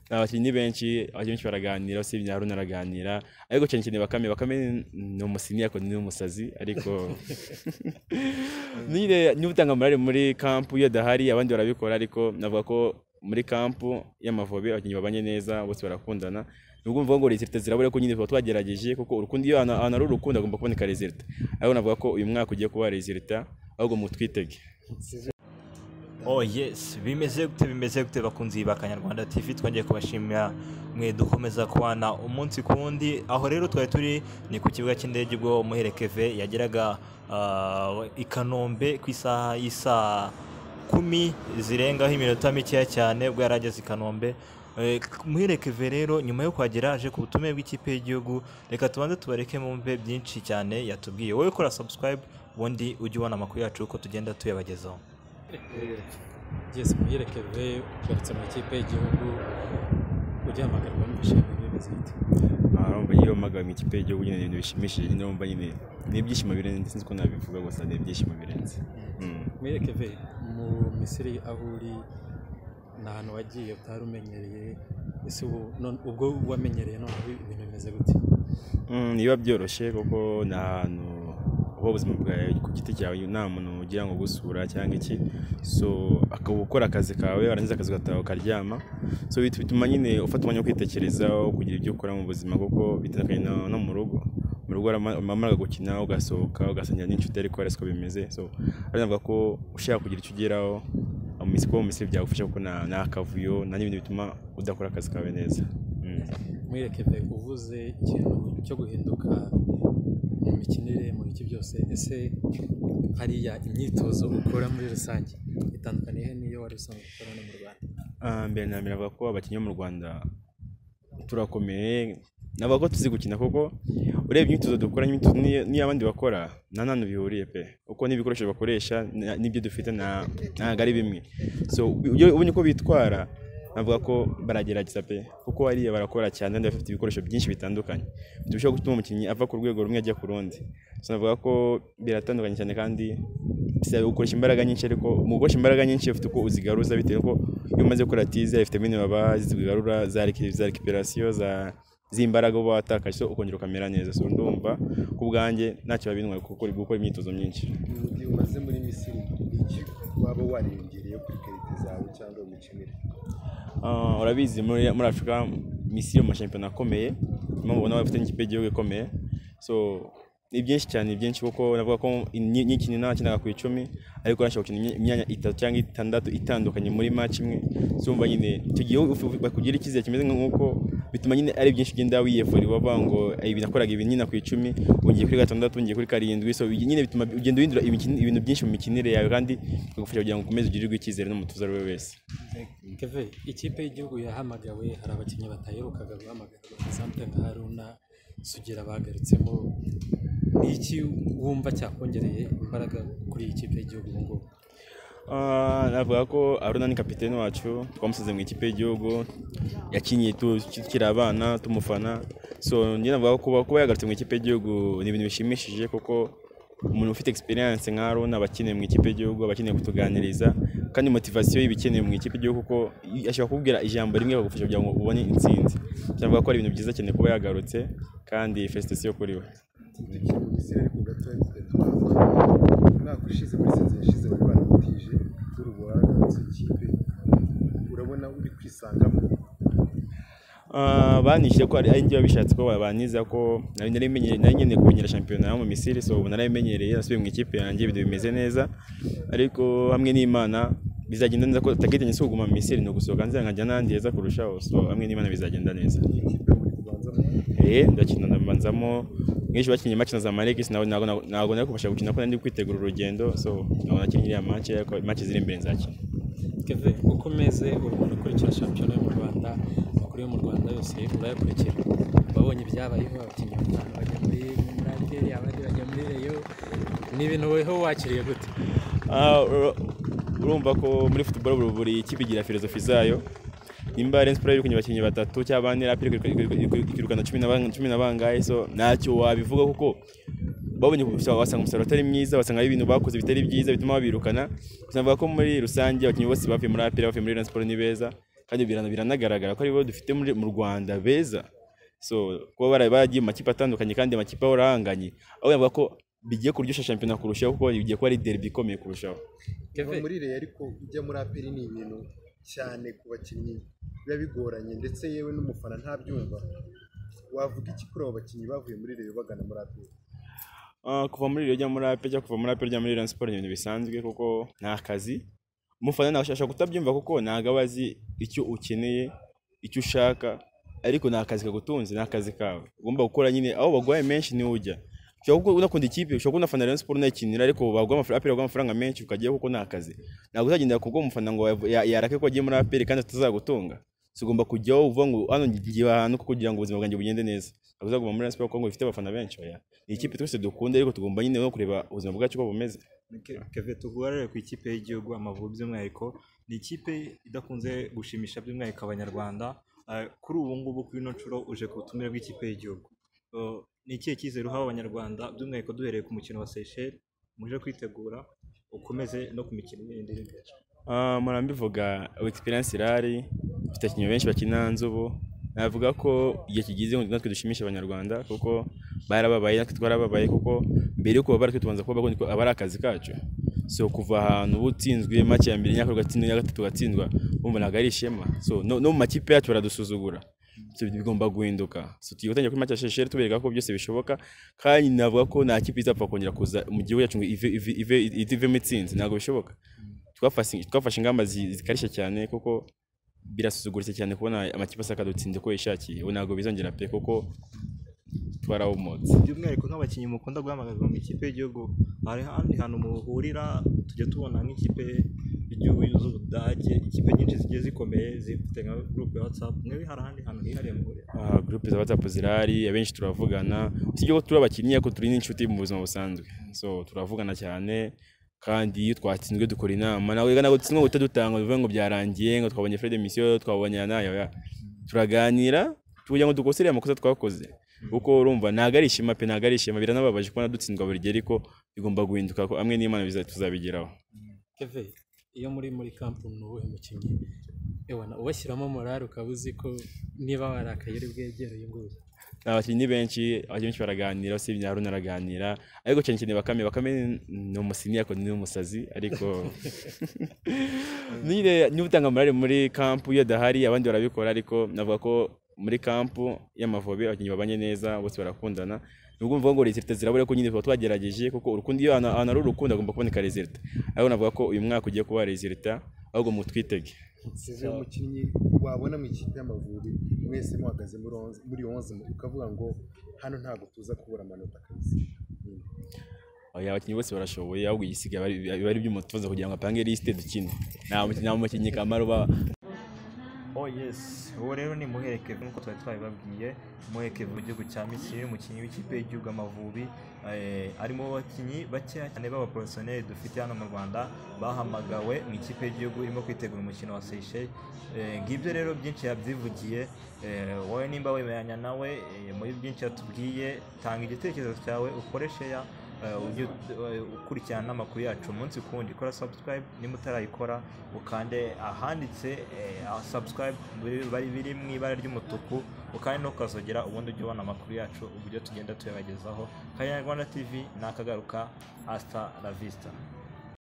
abakinnyi benshi abakinnyi benshi baraganira usibye haruna araganira ariko cyane cyane bakame bakame ni umusinya ariko ni umusazi ariko nyine niba utanga morale muri kampu iyo adahari abandi barabikora ariko navuga ko muri kampu y'amavubi abakinnyi babanye neza bose barakundana nubwo mvuga ngo rezilita zirabura ko nyine tuba twagerageje kuko urukundo iyo ahantu ahantu ari urukundo agomba kuboneka rezilita ariko navuga ko uyu mwaka ugiye kuba rezilita ahubwo mutwitege oh yes bimeze gute bimeze gute bakunzi ba kanyarwanda tv twongeye kubashimira mwe dukomeza kubana umunsi ku wundi aho rero twari turi ni ku kibuga cy'indege ubwo umuhere keve yageraga ah, i kanombe ku isaha y'isaa kumi zirengaho iminota mikeya cyane ubwo yari ageze i kanombe Eh, muhere keve rero nyuma yo kuhagera aje ku butumire bw'ikipe y'igihugu reka tubanze tubareke mumve byinshi cyane yatubwiye wowe kora subscribe ubundi ujye ubona amakuru yacu uko tugenda tuyabagezaho byese muhire keve ugarutse mu ikipe y'igihugu ujya hamagarwa n'ibishimwe bimeze gute aha urumva iyo mpamagaye mu ikipe y'igihugu nyine ni ibintu bishimishije nyine urumva nyine ni ibyishimo birenze sinzi ko nabivuga gusa ni ibyishimo birenze Mm. muhire keve mu misiri aho uri ni ahantu wagiye utari umenyereye ese ubu none- ubwo wamenyereye none ibintu bimeze gute Mm, biba byoroshye kuko ni ahantu uba ubuzima bwawe ku giti cyawe nta muntu ugira ngo gusura cyangwa iki so akaba ukora akazi kawe warangiza akazi ugataha ukaryama so bit- bituma nyine ufata umwanya wo kwitekerezaho kugira ibyo ukora mu buzima kuko bitandukanye na- no mu rugo mu rugo wamara gukina ugasohoka ugasangira n'inshuti ariko ari siko bimeze so ariyo navuga ko ushaka kugira icyo ugeraho mu minsi kuba mu minsi byagufasha kuko nta nta kavuyo nta n'ibintu bituma udakora akazi kawe neza Mm. muhire keve uvuze ikintu cyo guhinduka mu mikinire mu bice byose ese hariya imyitozo ukora muri rusange itandukaniye n'iyo wari usanzwe ukora no mu rwanda Ah, mbere na mbere navuga ko abakinnyi bo mu rwanda turakomeye navuga ko tuzi gukina kuko ureba imyitozo dukora n'imyitozo n'iy- n'iy'abandi bakora nta nantu bihuriye pe kuko n'ibikoresho bakoresha na- n'ibyo dufite na- ntabwo ari bimwe so iyo ubonye uko bitwara navuga ko baragerageza pe kuko hariya barakora cyane kandi bafite ibikoresho byinshi bitandukanye bishobora gutuma umukinnyi ava ku rwego rumwe ajya ku rundi so navuga ko biratandukanye cyane kandi bisaba gukoresha imbaraga nyinshi ariko mu gukoresha imbaraga nyinshi ufite uko uzigaruza bitewe nuko iyo umaze gukora tize ifite bene baba zigarura za reki- za rekiperasiyo za z'imbaraga uba watakaje so ukongera ukamera neza so ndumva ku bwanjye ntacyo babintwaye kuko uri gukora imyitozo myinshi mu gihe umaze muri misiri iki waba wariyongereye kuri karite zawe cyangwa imikinire Ah, urabizi muri muri afurika misi yo mu mashampiyona akomeye niyo mubona bafite n'ikipe y'igihugu ikomeye so ni byinshi cyane ni byinshi kuko navuga ko ni- n'ikintu nakinaga ku icumi ariko nashobora gukina imya- imyanya itatu cyangwa itandatu itandukanye muri match imwe zumva nyine icyo gihe ufu- bakugira icyizere kimeze nk'uko bituma nyine ari byinshi ugenda wiyefura bava ngo ibi nakoraga ibi nyina ku icumi wongeye kuri gatandatu wongeye kuri karindwi so bi- nyine bituma ugenda uhindura imikini- ibintu byinshi mu mikinire yawe kandi bikagufasha kugira ngo ukomeze ugirirwe icyizere n'umutuzo ari we wese keve ikipe y'igihugu yahamagawe hari abakinnyi bataherukaga guhamagarwa sante nka haruna sugira bagarutsemo ni iki wumva cyakongereye imbaraga kuri iyi kipe y'igihugu ubu ngubu Ah, navuga ko aruna ni kapitene wacu twamusize mu ikipe y'igihugu yakinnye tu- tukiri abana tumufana so njye navuga ko kuba- kuba yagarutse mu ikipe y'igihugu ni ibintu bishimishije kuko umuntu ufite experience nka aruna aba akeneye mu ikipe y'igihugu aba akeneye kutuganiriza kandi motivasiyo y'ibikenewe mu ikipe y'igihugu kuko i- ashobora kubwira ijambo rimwe bakagufasha kugira ngo ubone intsinzi navuga ko ari ibintu byiza cyane kuba yagarutse kandi felicitasiyo kuri we dukina mu misiri ariko gatoya tugatwara umwaka ushize muri sezoN ishize wari waratije uri wagarutse ikipe urabona uri kwisangamo Ah, banishyuye ko ari ari njye wabishatse ko babaniza ko nari narimenyereye nari nkeneye kumenyera shampiyona yo mu misiri so ubu narayimenyereye nasubiye mu ikipe yanjye ibintu bimeze neza ariko hamwe n'imana bizagenda neza ko tagitanye si kuguma mu misiri ni ugusohoka nzira nkajya n'ahandi heza kurushaho so hamwe n'imana bizagenda neza ni ikipe muri kubanzamo eh ndakina ndabanzamo mwinshi bakinnye makina za marekisi ntabwo ntabwo- ntabwo nari kubasha gukina ko nari ndi kwitegura urugendo so ntabwo nakinnye iriya mace ariko mace ziri imbere nzakina keve uko umeze uri umuntu ukurikira shampiyona yo mu rwanda amakuru yo mu rwanda yose urayakurikira wabonye ibyabayeho abakinnyi batanu bajya muri murateri abandi bajya muri reyo ni ibintu weho wakiriye gute Ah, ur- urumva ko muri football buri- buri kipe igira filozofi zayo nimba Rayon Sports yirukanye abakinnyi batatu cyangwa bane rapire ikirukana cumi na bang- cumi na bangahe so ntacyo wabivuga kuko babonye gusa wasanga umusaruro utari mwiza wasanga ari ibintu bakoze bitari byiza bituma babirukana gusa navuga ko muri rusange abakinnyi bose bavuye muri apire bavuye muri Rayon Sports ni beza kandi birana- biranagaragara ko aribo dufite muri- mu rwanda beza so kuba bara- baragiye mu makipe atandukanye kandi amakipe ahora ahanganye aho yavuga ko bigiye kuryoshya shampiyona kurushaho kuko bigiye kuba ari derby ikomeye kurushaho kuva Kevin. muri reyo ariko ujya muri aperi ni ibintu cyane ku bakinnyi biba bigoranye ndetse yewe n'umufana ntabyumva wavuga iki kuri abo bakinnyi bavuye muri reyo bagana muri aperi Ah, kuva muri Rayon ujya muri ape cyangwa kuva muri ape ujya muri Rayon Sports ni ibintu bisanzwe kuko ni akazi umufana nawe ashobora kutabyumva kuko ntabwo aba azi icyo ukeneye icyo ushaka ariko ni akazi kagutunze ni akazi kawe ugomba gukora nyine aho baguhaye menshi niho ujya ushobora kuba unakunda ikipe ushobora kuba unafana Rayon Sports unayikinira ariko baguha amafaranga aperi baguha amafaranga menshi ukajyaho kuko ni akazi ntabwo uzagendera kubwo umufana ngo yav- ya- yarake ko agiye muri aperi kandi atazagutunga so ugomba kujyaho uvuga ngo hano ngiye ahantu kuko kugira ngo ubuzima bwanjye bugende neza ntabwo uzaguma muri Rayon Sports kuko ngo ifite abafana benshi oya ni ikipe twese dukunda ariko tugomba nyine no kureba ubuzima bwacu uko bumeze Ke- Keve tuvuga rero ku ikipe y'igihugu Amavubi by'umwihariko ni ikipe idakunze gushimisha by'umwihariko abanyarwanda Eh, kuri ubu ngubu kuri ino nshuro uje ku butumire bw'ikipe y'igihugu Eh, ni ikihe cyizere uha abanyarwanda by'umwihariko duhereye ku mukino wa Seychelles muje kwitegura ukomeze no ku mikino yindi iri imbere Ah, mpora mbivuga experience irahari mfite abakinnyi benshi bakina nzubu navuga ko igihe kigize ngo natwe dushimishe abanyarwanda kuko barababaye natwe twarababaye kuko mbere yuko babara twe tubanza kuba bagondi ko aba ari akazi kacu so kuva ahantu uba utsinzwe make ya mbere nyakora ugatsindwa iya gatatu ugatsindwa bumva ntabwo ari ishema so no, no mu makipe yacu baradusuzugura so bigomba guhinduka so tugiye gutangira kuri make ya shesheri tubereka ko byose bishoboka kandi navuga ko nta kipe izapfa kongera kuza mu gihugu cyacu ngo ive ive ive ivemo itsinzi ntabwo bishoboka twafashe twafashe ingamba zi- zikarishye cyane kuko birasuzuguritse cyane kubona amakipe asaka dutsinze ko yishakiye ubu ntabwo bizongera pe kuko twarahumutse by'umwihariko nk'abakinnyi mukunda guhamagarwa mu ikipe y'igihugu hari ahandi hantu muhurira tujya tubona nk'ikipe y'igihugu z'Ubudage ikipe nyinshi zigiye zikomeye zifite nka groupe ya WhatsApp mwewe hari ahandi hantu hihariye muhurira Ah, groupe za whatsapp zirahari abenshi turavugana usibye ko turi abakinnyi ariko turi n'inshuti mu buzima busanzwe so turavugana cyane kandi iyo twatsinzwe dukora inama nawe rega ntabwo dutsinzwe ngo uhite dutanga bivuge ngo byarangiye ngo twabonye fred misiyo twabonye aya n'aya oya turaganira kugira ngo dukosere amakosa twakoze kuko urumva ntabwo ari ishema pe ntabwo ari ishema biranababaje kubona dutsindwa buri gihe ariko bigomba guhinduka ko hamwe n'imana biza- tuzabigeraho keve iyo muri muri kampani ni uwuhe mukinnyi Ewana, ubashyiramo morale ukaba uzi ko niba warakaye uri bwegereye nguyu abakinnyi ni benshi abakinnyi benshi baraganira usibye haruna araganira ariko cyane cyane bakame bakame ni- ni umusinya ariko ni umusazi ariko nyine niba utanga morale muri kampu iyo adahari abandi barabikora ariko navuga ko muri kampu y'amavubi abakinnyi babanye neza bose barakundana nubwo mvuga ngo rezilita zirabura ko nyine tuba twagerageje kuko urukundo iyo ahantu ahantu ari urukundo hagomba kuboneka rezilita ariko navuga ko uyu mwaka ugiye kuba rezilita ahubwo mutwitege size umukinnyi wabona mu ikipe y'amavubi mwese muhagaze muri onze- muri onze ukavuga ngo hano ntabwo tuza kubura amanota kabisa oya abakinnyi bose barashoboye ahubwo igisigaye bari- biba ari iby'umutoza kugira ngo apange lisite dukine nta mukinnyi- nta mukinnyi kamaro uba Oh yes, uwo rero ni Muhere Kevin nk'uko twari twabibabwiye Muhere Kevin mu gihugu cya Misiri umukinnyi w'ikipe y'igihugu Amavubi eh, ari mu bakinnyi bakeya cyane b'abaporofesiyoneri dufite hano mu Rwanda bahamagawe mu ikipe y'igihugu irimo kwitegura umukino wa Seychelles Eh, ngibyo rero byinshi yabyivugiye eh, wowe nimba wemeranya nawe eh, muri byinshi yatubwiye tanga igitekerezo cyawe ukoreshe ya eh, ujye ut- eh, ukurikirana n'amakuru yacu umunsi ku wundi kora subscribe nimba utarayikora ukande ahanditse eh, aho subscribe biri- bari biri mu ibara ry'umutuku ukande ntukazogera ubundi ujye ubona amakuru yacu uburyo tugenda tuyabagezaho kanyarwanda tv ni akagaruka hasta la vista